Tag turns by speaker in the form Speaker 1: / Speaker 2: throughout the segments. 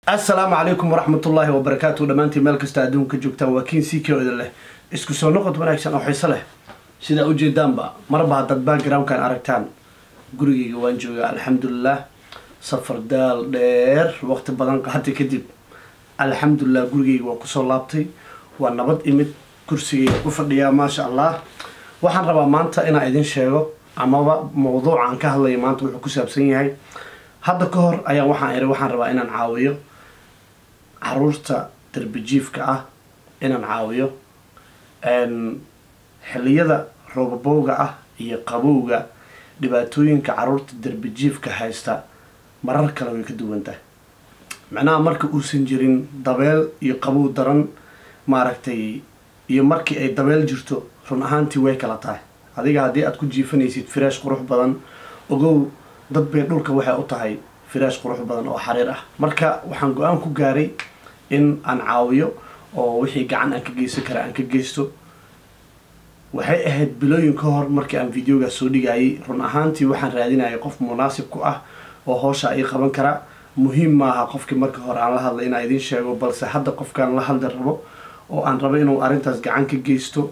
Speaker 1: assalaamu calaykum waraxmatullaahi wabarakaatu dhammaantiin meel kasta adduunka joogtaan waa kiin sii kooda leh isku soo noqod wanaagsan oo xiiso leh sidaa ujeedaanba marba haddaad backgroundkan aragtaan gurigayga waan joogaa alxamdulilah safar daal dheer waqti badan qaatay kadib alxamdulilah gurigayga waan kusoo laabtay waa nabad imid kursigayga ku fadhiyaa maasha allah waxaan rabaa maanta inaan idin sheego amaba mawduucaan ka hadlaya maanta wuxuu ku saabsan yahay hadda ka hor ayaa waxaan iri waxaan rabaa inaan caawiyo caruurta darbijiifka ah inaan caawiyo xilliyada roobabowga ah iyo qabowga dhibaatooyinka caruurta darbijiifka haysta marar kale way ka duwan tahay macnaha marka uusan jirin dabeel iyo qabow daran maaragtay iyo markii ay dabeel jirto run ahaantii way kala tahay adiga haddii aad ku jiifanaysid firaash qurux badan ogow dad bay dhulka waxay u tahay firaash qurux badan oo xariir ah marka waxaan go-aan ku gaaray in aan caawiyo oo wixii gacan aan ka geysan kara aan ka geysto waxay ahayd bilooyin ka hor markii aan videogaas soo dhigayay run ahaantii waxaan raadinayay qof munaasib ku ah oo hoosha ii qaban kara muhiim maaha qofkii marka hore aan la hadlay inaan idiin sheego balse hadda qofkaan la hadli rabo oo aan rabo inuu arrintaas gacan ka geysto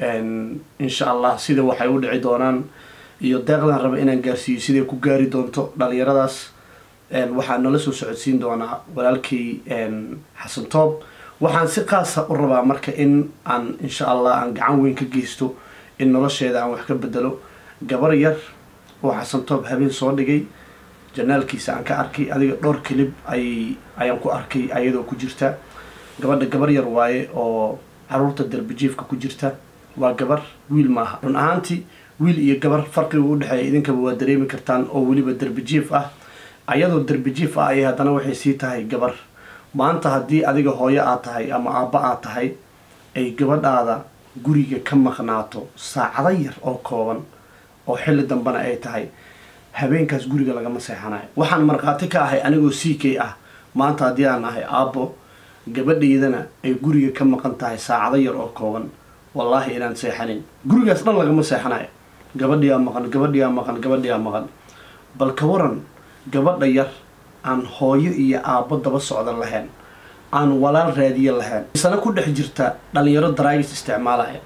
Speaker 1: insha allah sida waxay u dhici doonaan iyo deeqdaan raba inaan gaarsiiyo siday ku gaari doonto dhalinyaradaas waxaa nala soo socodsiin doonaa walaalkay xasan toob waxaan si qaasa u rabaa marka in aan insha allah aan gacan weyn ka geysto in nolosheeda aan wax ka bedelo gabar yar oo xasan toob habeen soo dhigay janaalkiisa aan ka arkay adiga dhowr kilib ay ayaan ku arkay ayadoo ku jirta gabadha gabar yar waaye oo caruurta darbijiifka ku jirta waa gabar wiil maaha run ahaantii wiil iyo gabar farqiga u dhexeeya idinkaba waa dareemi kartaan oo weliba darbijiif ah ayadoo darbijiif ah ayay haddana waxay sii tahay gabar maanta haddii adiga hooyo aad tahay ama aabba aad tahay ay gabadhaada guriga ka maqnaato saacado yar oo kooban oo xilli dambena ay tahay habeenkaas guriga lagama seexanayo waxaan markhaati ka ahay anigoo c k ah maanta haddii aan ahay aabbo gabadhaydana ay guriga ka maqan tahay saacado yar oo kooban wallaahi inaan seexanin gurigaas dhan lagama seexanayo gabadhiyaa maqan gabadhiyaa maqan gabadhiyaa maqan bal ka waran gabadha yar aan hooyo iyo aabbo daba socda lahayn aan walaal raadiye lahayn isana ku dhex jirta dhalinyaro daraagis isticmaalaya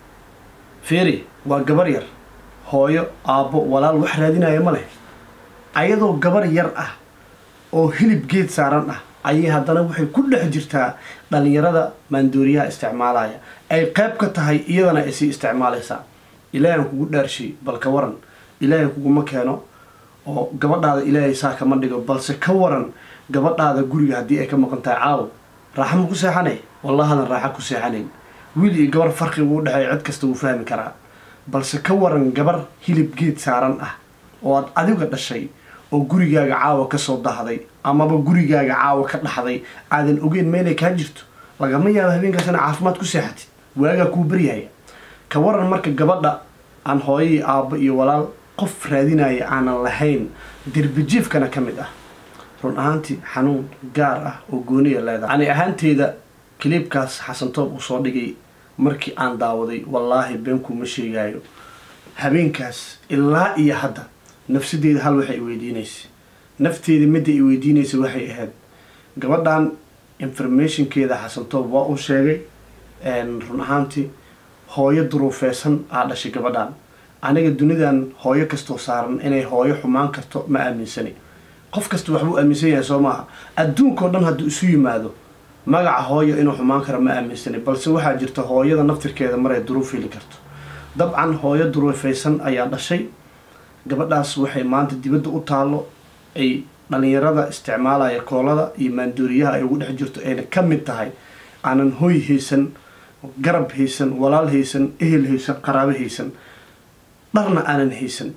Speaker 1: feeri waa gabar yar hooyo aabbo walaal wax raadinaya ma leh ayadoo gabar yar ah oo hilib geed saaran ah ayay haddana waxay ku dhex jirtaa dhalinyarada maandooriyaha isticmaalaya ay qayb ka tahay iyadana ay sii isticmaalaysaa ilaahan kugu dhaarshay bal ka waran ilaahay kuguma keeno oo gabadhaada ilaahay saa kama dhigo balse ka waran gabadhaada guriga haddii ay ka maqan tahay caawo raaxa ma ku seexanay wallahadan raaxa ku seexanayn wiil iyo gabar farqiga u dhexeeya cid kasta wuu fahmi karaa balse ka waran gabar hilib geed saaran ah oo aad adiga dhashay oo gurigaaga caawa kasoo dahday amaba gurigaaga caawa ka dhaxday aadan ogeyn meelay kaa jirto lagama yaabo habeenkaas ina caafimaad ku seexatid waagaa kuu baryahaya ka waran marka gabadha aan hooyai aabbo iyo walaal qof raadinaya aanan lahayn derbijiifkana ka mid ah run ahaantii xanuun gaar ah oo gooniya leedahay ani ahaanteeda kiliibkaas xasantoob uu soo dhigay markii aan daawaday wallaahi beenkuuma sheegaayo habeenkaas ilaa iyo hadda nafsadeeda hal waxay weydiinaysa nafteeda midda ay weydiinaysa waxay ahayd gabadhan informationkeeda xasantoob waa uu sheegay run ahaantii hooyo duruufeysan aa dhashay gabadhan aniga dunidan hooyo kastoo saaran inay hooyo xumaan karto ma aaminsani qof kasta waxbuu aaminsan yahay soo maaha adduunkao dhan hadduu isu yimaado magaca hooyo inuu xumaan karo ma aaminsani balse waxaa jirta hooyada naftirkeeda maray duruuf heli karto dabcan hooyo duruufeysan ayaa dhashay gabadhaas waxay maanta dibadda u taallo ay dhalinyarada isticmaalaya koolada iyo maandooriyaha ay ugu dhex jirto ayna ka mid tahay aanan hoy haysan garab haysan walaal haysan ehel haysan qaraabo haysan dharna aanan haysan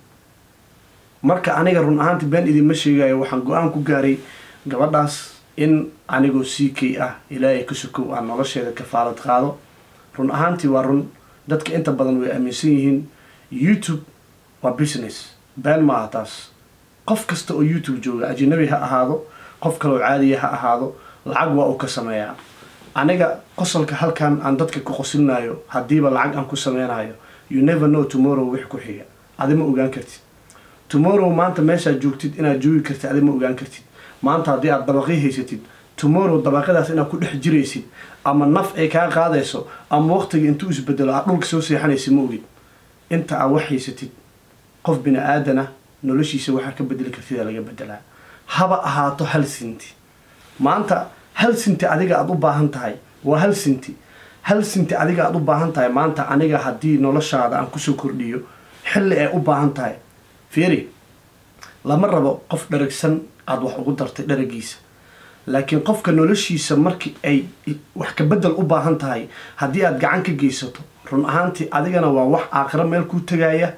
Speaker 1: marka aniga run ahaanti been idinma sheegayo waxaan go-aan ku gaaray gabadhaas in anigoo c k ah ilaahay ka sokow aan nolosheeda kafaalad qaado run ahaantii waa run dadka inta badan way aaminsan yihiin youtube waa business been maaha taas qof kasta oo youtube jooga ajanabi ha ahaado qof kaloo caadiya ha ahaado lacag waa uu ka sameeyaa aniga qosolka halkan aan dadka ku qosilnayo haddiiba lacag aan ku sameynayo you never know tomorrow wix ku xiga adi ma ogaan kartid tomorrow maanta meeshaad joogtid inaad joogi kartid adi ma ogaan kartid maanta haddii aad dabaqii haysatid tomorrow dabaqadaas inaad ku dhex jiraysid ama naf ay kaa qaadayso ama waqtiga intuu isbedelo aad dhulka soo seexanaysid ma ogid inta aad wax haysatid qof bini aadana noloshiisa waxaa ka bedeli kartida laga bedelaa haba ahaato hal sinti maanta hal sinti adiga aada u baahan tahay waa hal sinti hal sinti adiga aada u baahan tahay maanta aniga haddii noloshaada aan kusoo kordhiyo xilli ay u baahan tahay fiiri lama rabo qof dharagsan aada wax ugu dartay dharagiisa laakiin qofka noloshiisa markii ay wax ka bedel u baahan tahay haddii aada gacan ka geysato run ahaantii adigana waa wax aakhiro meel kuu tegaya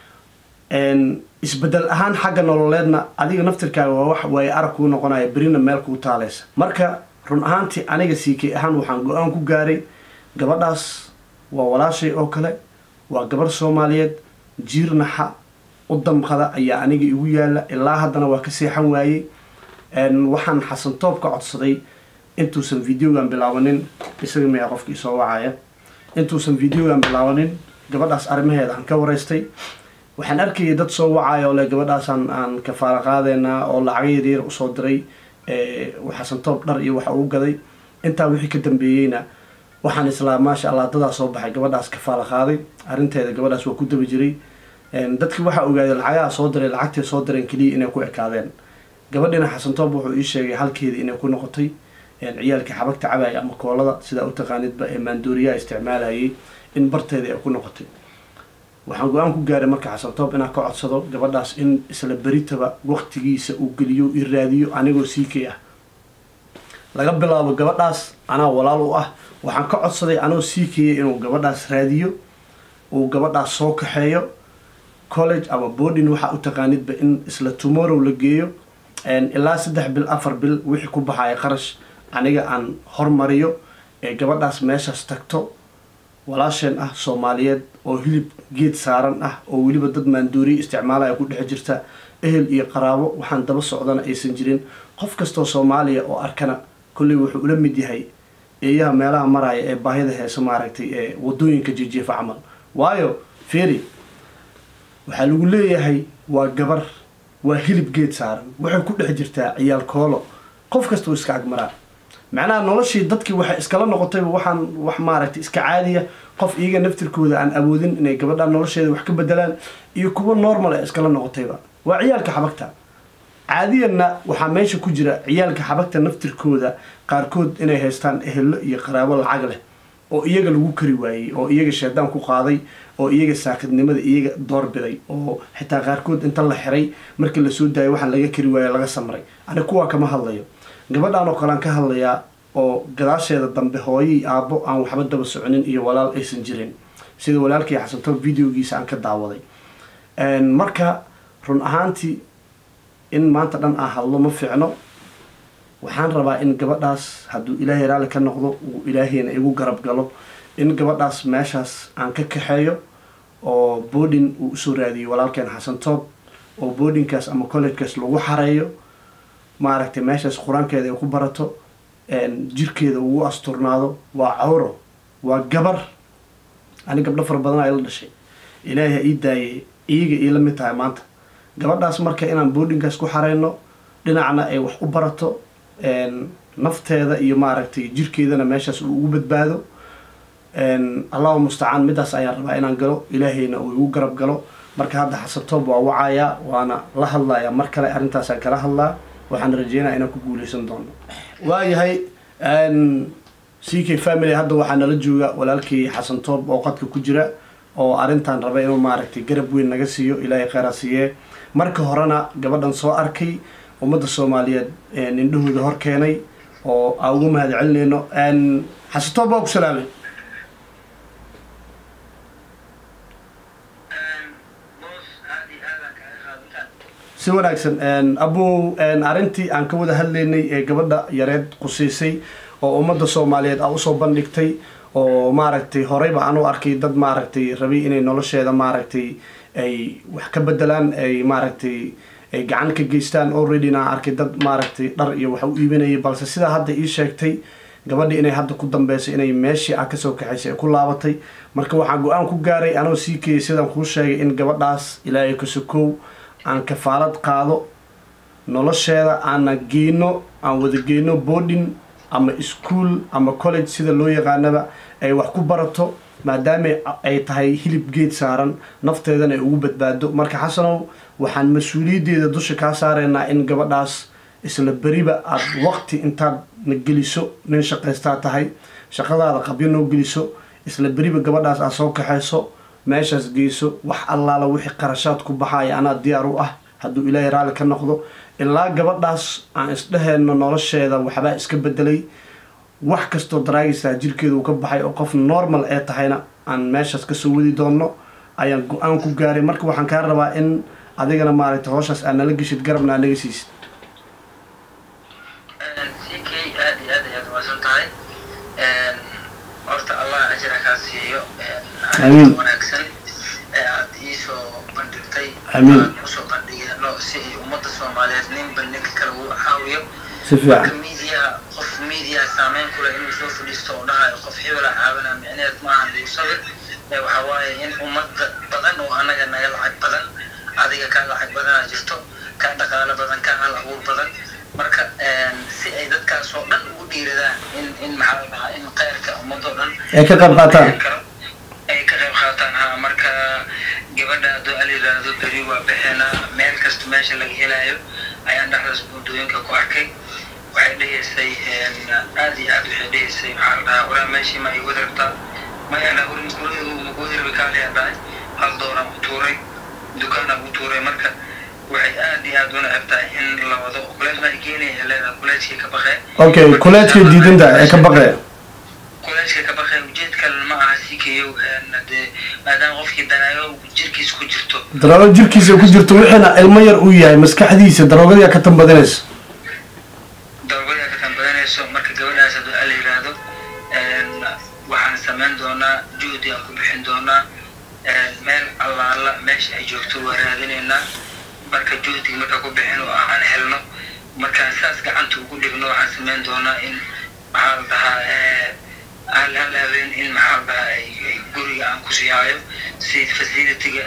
Speaker 1: isbedel ahaan xagga nololeedna adiga naftirkaaga waa wax waaye arag kuu noqonaya berina meel kuu taaleysa marka run ahaantii aniga siikay ahaan waxaan go-aan ku gaaray gabadhaas waa walaashay oo kale waa gabarh soomaaliyeed jiirnaxa u damqada ayaa aniga igu yaala ilaa haddana waa ka seexan waayey waxaan xasan toob ka codsaday intuusan videogan bilaabanin isaga miyaa qofkii soo wacaya intuusan videogan bilaabanin gabadhaas arrimaheeda aan ka waraystay waxaan arkayay dad soo wacaya oo le gabadhaasaan aan kafaala qaadeynaa oo lacaga yaryar usoo diray xasan toob dhar iyo waxa uu gaday intaa wixii ka dambeeyeyna waxaan islaa maasha allah dadaa soo baxay gabadhaas kafaala qaaday arrinteeda gabadhaas waa ku daba jiray dadkii waxaa ogaaday lacagaha soo diray lacagtay soo direen keliya inay ku ekaadeen gabadhina xasan toob wuxuu ii sheegay halkeeda inay ku noqotay ciyaalkii xabagta cabaya ama koolada sidaa u taqaanidba ee maandooriyaha isticmaalayay in barteeda ay ku noqotay waxaan go-aan ku gaaray marka xasan toob inaan ka codsado gabadhaas in isla beritaba waqtigiisa uu geliyo i raadiyo anigoo siikay ah laga bilaabo gabadhaas anaa walaal u ah waxaan ka codsaday anoo siikaya inuu gabadhaas raadiyo uu gabadhaas soo kaxeeyo college ama boarding waxaa u taqaanidba in isla tomorrow la geeyo ilaa saddex bil afar bil wixii ku baxaya qarash aniga aan hormariyo ee gabadhaas meeshaas tagto walaasheen ah soomaaliyeed oo hilib geed saaran ah oo weliba dad maandooriye isticmaalaya ku dhex jirta ehel iyo qaraabo waxaan daba socdana aysan jirin qof kastoo soomaaliya oo arkana kolley wuxuu ula mid yahay eeyaha meelaha maraya ee baahida heesa maaragtay ee wadooyinka jijiifa camal waayo feri waxaa lagu leeyahay waa gabar waa hilib geed saaran waxay ku dhex jirtaa ciyaal koolo qof kasta uu iska agmaraa macnaha noloshii dadkii waxay iskala noqotayba waxaan wax maaragtay iska caadiya qof iyaga naftirkooda aan awoodin inay gabadha nolosheeda wax ka bedelaan iyo kuwa normal ee iskala noqotayba waa ciyaalka xabagta caadiyanna waxaa meesha ku jira ciyaalka xabagta naftirkooda qaarkood inay haystaan ehelo iyo qaraabo lacag leh oo iyaga lagu kari waayey oo iyaga shaydaan ku qaaday oo iyaga saakidnimada iyaga doorbiday oo xitaa qaarkood inta la xiray markii lasoo daayay waxaan laga kari waaye laga samray ani kuwaa kama hadlayo gabadhaan oo kalean ka hadlayaa oo gadaasheeda dambe hooyii aabbo aan waxba daba soconin iyo walaal aysan jirin sida walaalkii xasanto videogiisa aan ka daawaday marka run ahaantii in maanta dhan aan hadlo ma fiicno waxaan rabaa in gabadhaas hadduu ilaahay raalli ka noqdo uu ilaahayna igu garab galo in gabadhaas meeshaas aan ka kaxeeyo oo boarding uu usoo raadiyo walaalkeen xasan toob oo boardingkaas ama collegekaas lagu xareeyo maaragtay meeshaas qur-aankeeda ay ku barato jirkeeda ugu asturnaado waa cawro waa gabar ani gabdho fara badan ay la dhashay ilaahay ha ii daayay iyaga ii la mid tahay maanta gabadhaas marka inaan boardingkaas ku xareyno dhinacna ay wax u barato nafteeda iyo maaragtay jirkeedana meeshaas uu ugu badbaado allahu mustacaan midaas ayaan rabaa inaan galo ilaahayna uu igu garab galo marka hadda xasantoob waa wacayaa waana la hadlayaa mar kale arrintaasaan kala hadlaa waxaan rajeynaya inaan ku guuleysan doono waayahay c k family hadda waxaa nala jooga walaalkii xasan toob oo qadka ku jira oo arrintan raba inuu maaragtay garab weyn naga siiyo ilaahay kheyra siiyee marka horena gabadhan soo arkay ummadda soomaaliyeed indhahooda hor keenay oo aan ugu mahad celinayno xasan toob waa ku salaamay si wanaagsan abow arrintii aan ka wada hadlaynay ee gabadha yareed qusaysay oo ummadda soomaaliyeed aa usoo bandhigtay oo maaragtay horeyba aan u arkay dad maaragtay rabay inay nolosheeda maaragtay ay wax ka bedelaan ay maaragtay ay gacan ka geystaan alreadyna aan arkay dad maaragtay dhar iyo wax u iibinayay balse sidaa hadda ii sheegtay gabadhi inay hadda ku dambeysay inay meeshii aan kasoo kaxaysay ay ku laabatay marka waxaan go-aan ku gaaray anoo sii keeyay sidaan kuu sheegay in gabadhaas ilaahay kasokow aan kafaalad qaado nolosheeda aana geyno aan wada geyno boarding ama school ama college sida loo yaqaanaba ay wax ku barato maadaama ay tahay hilib geed saaran nafteedana ay ugu badbaado marka xasanow waxaan mas-uuliyaddeeda dusha kaa saaraynaa in gabadhaas isla beriba aada waqti intaad na geliso nin shaqaystaa tahay shaqadaada qabyo noo geliso isla beriba gabadhaas aad soo kaxayso meeshaas geyso wax allaala wixii qarashaad ku baxaya anaa diyaar u ah hadduu ilaahay raalli ka noqdo ilaa gabadhaas aan isdheheenno nolosheeda waxbaa iska bedelay wax kastoo daraagaysaa jirkeeda uu ka baxay oo qof normal ee tahayna aan meeshaas kasoo wadi doonno ayaan go-aan ku gaaray marka waxaan kaa rabaa in adigana maaragtay howshaas aad nala geshid garabna aad naga siisid
Speaker 2: ck aad iyo aad ayaad umaasan tahay horta allah ajira kaa siiyo
Speaker 1: Amiin.
Speaker 2: arrinta wanaagsan ee aad iisoo bandhigtay
Speaker 1: Amiin.
Speaker 2: aan usoo bandhigano si ay ummadda soomaaliyeed ninba ninka kale uu caawiyo
Speaker 1: si
Speaker 2: marka
Speaker 1: fiican
Speaker 2: media qof media saameyn kule inuu soo fadhiisto oo dhahayo qof hebela caawina micneed maahan lagu sawir ee waxaa waaye in ummadda badan oo anaga naga lacag badan adiga kaa lacag badanaa jirto kaa dhaqaalo badan kaa hal abuur badan marka si ay dadkaas oo dhan ugu dhiiradaan in in maxaa la dhahaa in khayrka ummadoo dhan
Speaker 1: ay ka qayb qaataan
Speaker 2: ay ka qayb qaataan ha marka gabadha hadduu al yiraahdo beri waa bixinaa meel kasta meesha laga helayo ayaan dhexdaas buundooyinka ku arkay waxay dhehaysay aad iyo aad waxay dhehaysay maxaa la dhahaa walaa meeshii ma igu rabtaa mayana urin gurigu magu hirbi kaaliyaa dhahay hal doonaan u tuuray dukaanaan u tuuray marka waxay aad iyo aad una egtahay in la wado kuleej baa igeenaya leedahay kuleejkii ka baqee
Speaker 1: okay kuleedkay diidan tahay ee ka baqee
Speaker 2: kuleejka ka baqee ujeed kale ma aha si kayo dee maadaama qofkii daraago jirkiisa ku jirto
Speaker 1: daroogo jirkiisa ku jirto wixiina ilmo yar uu yahay maskaxdiisa daroogadiyaa ka tambadinaysa
Speaker 2: darogada ka tambadanayso marka gabadhaas hadduu ala yiraahdo waxaan samayn doonaa juhdi aan ku bixin doonaa meel allaala meesha ay joogto waa raadinaynaa marka juhdiga marka ku bixin oo aan helno markaan saas gacanta ugu dhigno waxaan samayn doonaa in maxaa la dhahaa hal hal habeen in maxaa la dhahaa ay ay guriga aan ku sihaayo si facilityga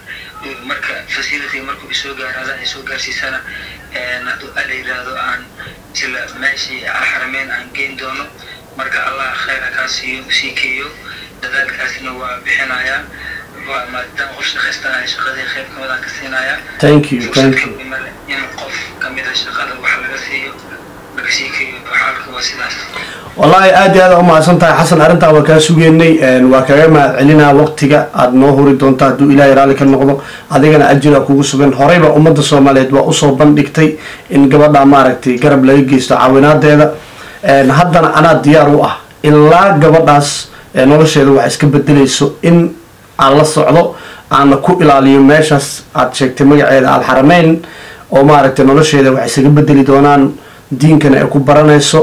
Speaker 2: marka facilityga markuu isoo gaaraada ay soo gaarsiisana hadduu ala yiraahdo aan sila meeshii alxarameyn aan geyn doono marka allah khayra kaa siiyo sii keeyo dadaalkaasna waa bixinayaa waa maadaama qof shaqaystanayo shaqadii khayr kamid aan ka siinayaa
Speaker 1: thank you thank you
Speaker 2: in qof kamida shaqada wax laga siiyo laga sii keeyo xaalka waa sidaas
Speaker 1: wallaahi aad iyo aad aa umahadsan tahay xasan arrintaa waa kaa sugeynay waa kaga mahad celinaa waqtiga aad noo huri doonto hadduu ilaahay raalli ka noqdo adigana ajira kugu sugan horeyba ummadda soomaaliyeed waa usoo bandhigtay in gabadha maaragtay garab laga geysto caawinaadeeda haddana anaa diyaar u ah ilaa gabadhaas nolosheeda wax iska bedelayso in aan la socdo aana ku ilaaliyo meeshaas aad sheegtay magaceeda alxarameyn oo maaragtay nolosheeda wax isaga bedeli doonaan diinkana ay ku baranayso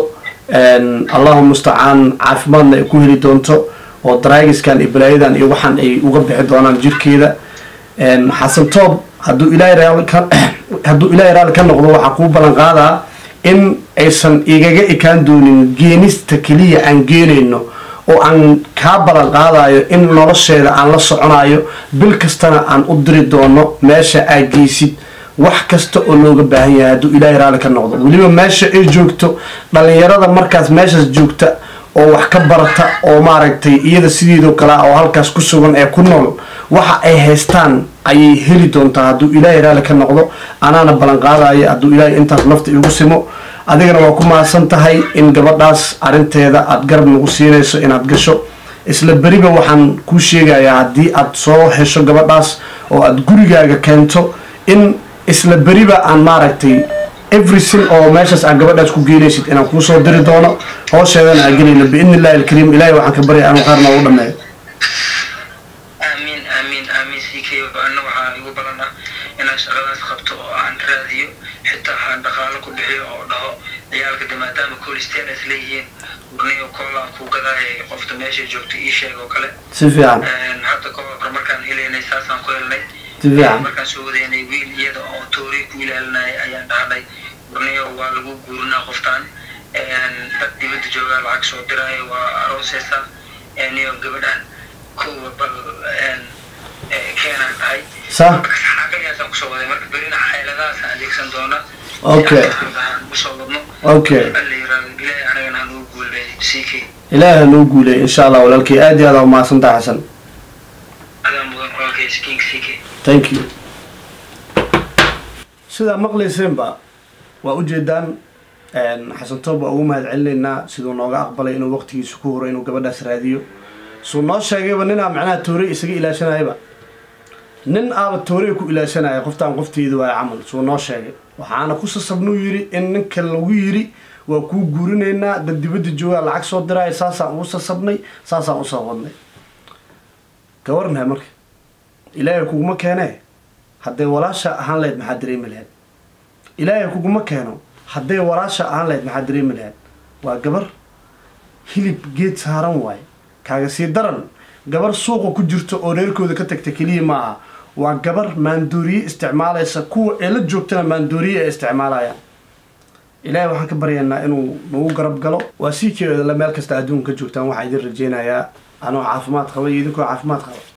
Speaker 1: allahu mustacaan caafimaadna ay ku heli doonto oo daraagiskan iyo balaayadan iyo waxaan ay uga bixi doonaan jirkeeda xasan toob hadduu ilaahay raali ka hadduu ilaahay raali ka noqdo waxaa kuu ballan qaadaa in aysan igaga ekaan doonin geenista keliya aan geenayno oo aan kaa ballan qaadayo in nolosheeda aan la soconayo bil kastana aan u diri doono meesha aad geysid wax kasta oo looga baahan yahay hadduu ilaahay raalli ka noqdo weliba meesha ay joogto dhalinyarada markaas meeshaas joogta oo wax ka barata oo maaragtay iyada sideedoo kale oo halkaas ku sugan ee ku nool waxa ay haystaan ayay heli doontaa hadduu ilaahay raalli ka noqdo anaana ballan qaadaya hadduu ilaahay intaas nafta igu simo adigana waa ku mahadsan tahay in gabadhaas arrinteeda aada garab nagu siinayso inaad gasho isla beriba waxaan kuu sheegayaa haddii aad soo hesho gabadhaas oo aada gurigaaga keento in isla beriba aan maaragtay everything oo meeshaas aad gabadhaas ku geenaysid inaan kuu soo diri doono hoosheedana aan gelayno biidni illahi alkariim ilaahay waxaan ka baryay anu qaarna ugu dhameeyo
Speaker 2: aamiin aamiin aamiin sii keeyo anna waxaa igu balan ah inaan shaqadaas qabto oo aan raadiyo xitaa aan dhaqaalo ku bixiyo oo dhaho ciyaalka de maadaama colistein is leeyihiin urniyo koolaan kuu gadaaya qofta meesha joogta ii sheeg oo kale
Speaker 1: si fiican
Speaker 2: hadda ka hor markaan helaynay saasaan ku helnay
Speaker 1: si fiican
Speaker 2: markaan soo wadaynay wiil iyada oo toori ku ilaalinaya ayaan dhahnay urniyo waa lagu guurinaa qoftaan dad dibadda joogaa lacag soo diraayo waa arooseysa niyo gabadhan kowa bal keenaan dhahay
Speaker 1: sa
Speaker 2: marka saxaaqayaasaan kusoo waday marka berina xeeladahaasaan adeegsan doona
Speaker 1: Okay.
Speaker 2: usoo wadno
Speaker 1: okay
Speaker 2: alla yiraahdo ilaahay anagana hanuu guuleey ck
Speaker 1: ilaahay ha noo guuleey insha allah walaalkay aad iyo aad aa umahadsantaha xasan
Speaker 2: adaa mudan walaalkays king ck
Speaker 1: thank you sidaa maqlayseenba waa ujeedaan xasan toob waa ugu mahad celinaynaa siduu nooga aqbalay inuu waqtigiisa ku huro inuu gabadhaas raadiyo suu noo sheegayba ninaa macnaha toorey isaga ilaashanayaba nin aaba toorey ku ilaashanaya qoftaan qofteedu waa camal suu noo sheegay waxaana ku sasabnuu yidhi in ninka lagu yidhi waa kuu guurinaynaa dad dibadda joogaa lacag soo diraya saasaan ugu sasabnay saasaan usoo wadnay gawarnahay marka ilaahay kuguma keenee hadday walaasha ahaan lahayd maxaa dareemi lahayd ilaahay kuguma keeno hadday walaasha ahaan lahayd maxaa dareemi lahayd waa gabar hilib geed saaran waaye kaaga sii daran gabar suuqa ku jirto oo reerkooda ka tagta keliya ma aha waa gabar maandooriye isticmaalaysa kuwa ee la joogtana maandooriye ay isticmaalayaan ilaahay waxaan ka baryaynaa inuu nagu garab galo waa sii keedala meel kasta adduunka ka joogtaan waxaa idin rajeynayaa anoo caafimaad qaba iyo idinkoo caafimaad qaba